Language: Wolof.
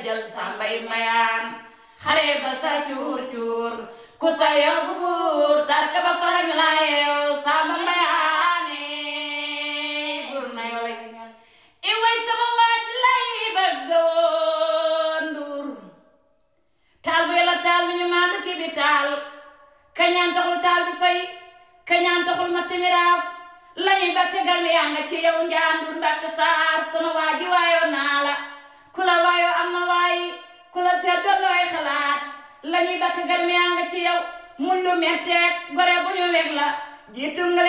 jël sàmbay mayaan xare ba sa cuur cuur ku sa yóbbu buur tarka ba farañ la yeew sàmba mayaane buur na yoo lay i way sama waaj lay bëgg woon nduur taal bu yàlla taal bi ñu maandu ki bi taal kañaan taxul taal bi fay kañaan taxul ma timiraaf lañuy ba tegal mi yaa nga ci yow njaandur mbatt saar sama waaji waayoo naa la ku la waayoo am na waayi ku la seet doon looy xalaat lañuy ba tegal mi yaa nga ci yow mun lu metteeg gore bu ñu weg la jiitu nga